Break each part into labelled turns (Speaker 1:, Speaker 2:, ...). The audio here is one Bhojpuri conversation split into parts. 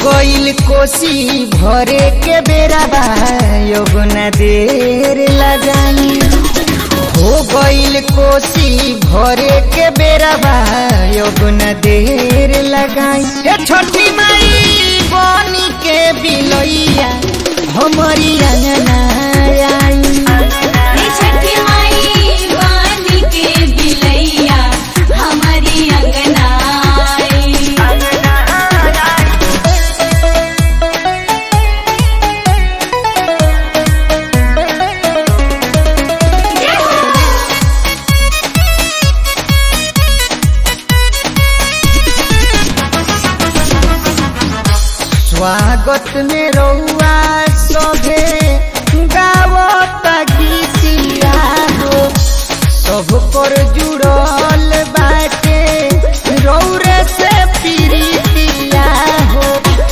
Speaker 1: गईल कोसी भरे के बेरा बा योगना देर लगाई हो गईल कोसी भरे के बेरा बा योगना देर लगाई हे छोटी माई बनी के बिलैया हमारी अंगना आई
Speaker 2: हे छठी माई वानी के बिलैया हमारी अंगना आई।
Speaker 1: स्वागत में रउआ सभे गावत गीतिया हो सब पर जुड़ल बाटे रौरे से प्रीतिया हो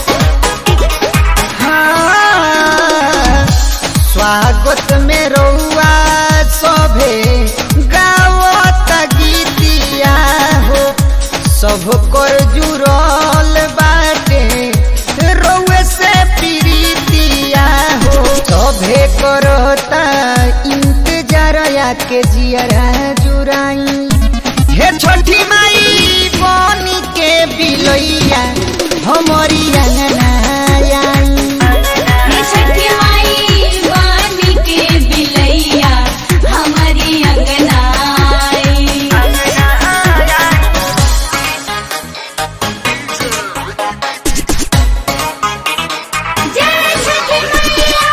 Speaker 1: हाँ, स्वागत में रउआ सभे गावत गीतिया हो सब कर जुड़ल बाटे रउए से प्रीतिया हो सभे करता इंतजार के जियरा जुराई हे छोटी माई बनी के बिलैया हमारी अंगना आई
Speaker 2: हे छठी माई वानी के बिलैया हमारी अंगना आई। जय छठी मैया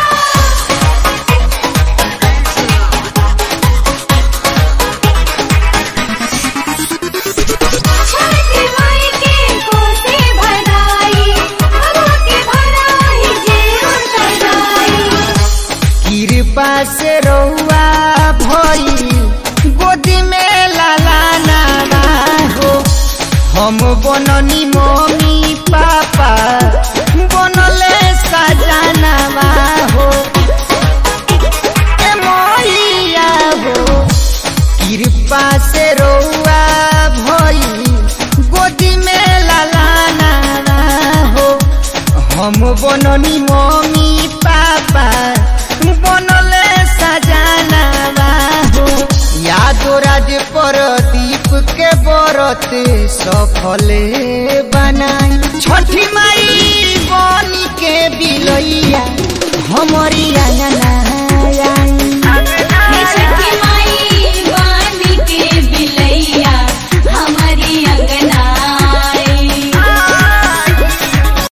Speaker 2: छठी माई के कोसे भराई हवा के भराई जे सजाई
Speaker 1: कृपा से रउआ भई गोदी में लाला नाना हो हम बननी मम्मी पापा बनले सजानावा हो ए मैया हो कृपा से रउआ भई गोदी में लाला नाना हो हम बननी मम्मी पापा बनले सजानावा हो यादो राज पर दीप के बरत सफले बनाई छठी माई बनी के बिलैया हमारी अंगना